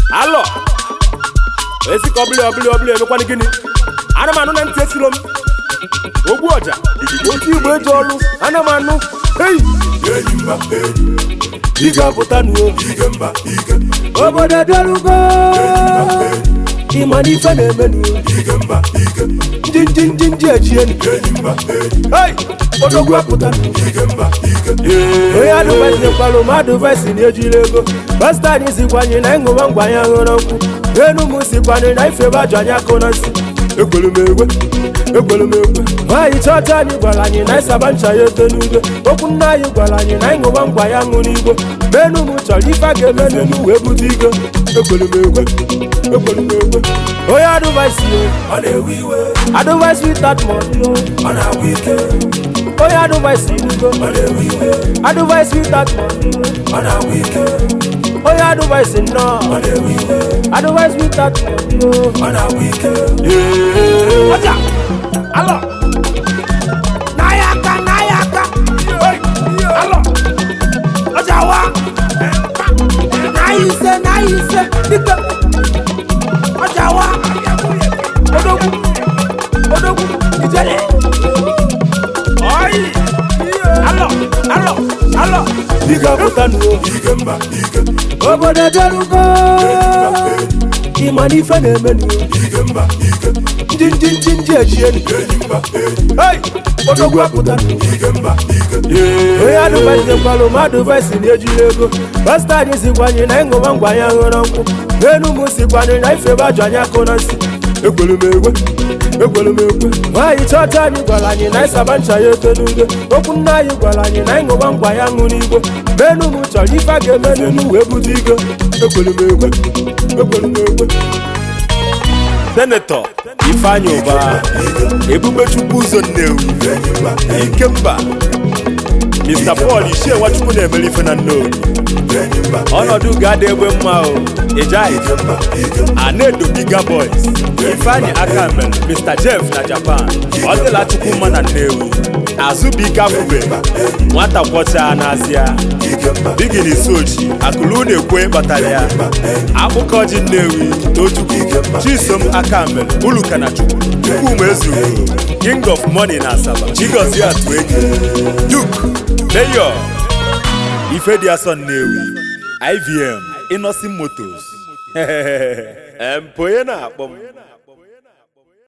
alọ esi ka ọbụla ọbụla ọbụla emekwana gịnị ana m anụ na ntị esiro m ogbu ọja otu igbo eji ọlụ ana m anụ hei Enyimba enyi, ị ga-apụta nuo ike mba ike, obodo edelugo ịma na ife na-eme nuo ike mba ike, ndị ndị ndị ndị ejienu enyimba enyi, hei odogwu apụta nuo ike mba ike, onye adụvazinyekwalụ mmadụ vesi na ejiri ego bastad sikwanye na ịṅụba ngwa ya ṅụrụ nkwụ enu m sikwanye na ife bajụ anyị akụ na nsị ekwere m egwe ekwere m egwe nwaanyị chọọchị anyị gwara anyị na ịsaba ncha ya ete n'ude okwu nna anyị gwara anyị na ịṅụba ngwa ya ṅụ n'igbo menu m chọrọ ife a ga-eme n'elu wee bute ike ekwere m egwe ekwere m egwe onye adụvaisi ọ na-ewe iwe, adụvaisi witat mọni ọ na-agwụ ike, onye adụvaisi irugo ọ na-ewe iwe, adụvaisi witat mọni ọ na-agwụ ike, onye adụvaisi nnọọ ọ na-ewe iwe, Otherwise we start to ọ na-agwụ ike, Ọjà alọ n'ahịa aka n'ahịa aka alọ ọjà wa n'ahịa ise n'ahịa ise dịka ọjà wa odogwu odogwu ijele ọyị alọ alọ alọ dịka pụta nuo ike mba ike, obodo edelugo ịma na ife na-eme nuo ike mba ike, ndị ndị ndị ndị ejienu enyimba enyi, Hey! odogwu apụta ike mba ike, onye adụvazinyekwalụ mmadụ vesi na ejiri ego bastad sikwanye na ịṅụba ngwa ya ṅụrụ nkwụ enu m sikwanye na ife bajụ anyị akụ na nsị ekwere m egwe ekwere m egwe nwaanyị chọọchị anyị gwara anyị na ịsaba ncha ya ete n'ude okwu nna anyị gwara anyị na ịṅụba ngwa ya ṅụ n'igbo menu m chọrọ ife a ga-eme n'elu wee bute ike ekwere m egwe ekwere m egwe senetọ ifeanyị ụba ebubechukwu ụzọ nnewi enyimba enyi, ikemba mr paul ichie nwachukwu na-emere ife na nnewi enyimba ọnọdụ ga-adị egbe mma o ịjaghị ike mba ike, anedo biga boys ifeanyị aka mere mr jeff na japan ọ dịla chukwu mma na nnewi azụbụike afụbe nwata kwọchaa n'azịa ike mba bigini sochi akụlụ na-ekwe kpatara ya akpụkọ ji nnewi tochukwu chisom aka mere uluka na chukwu chukwuma ezuru king of money na asaba chigozie atueke duke mayor ife dị asọ nnewi ivm innocent motos em onye na-akpọ m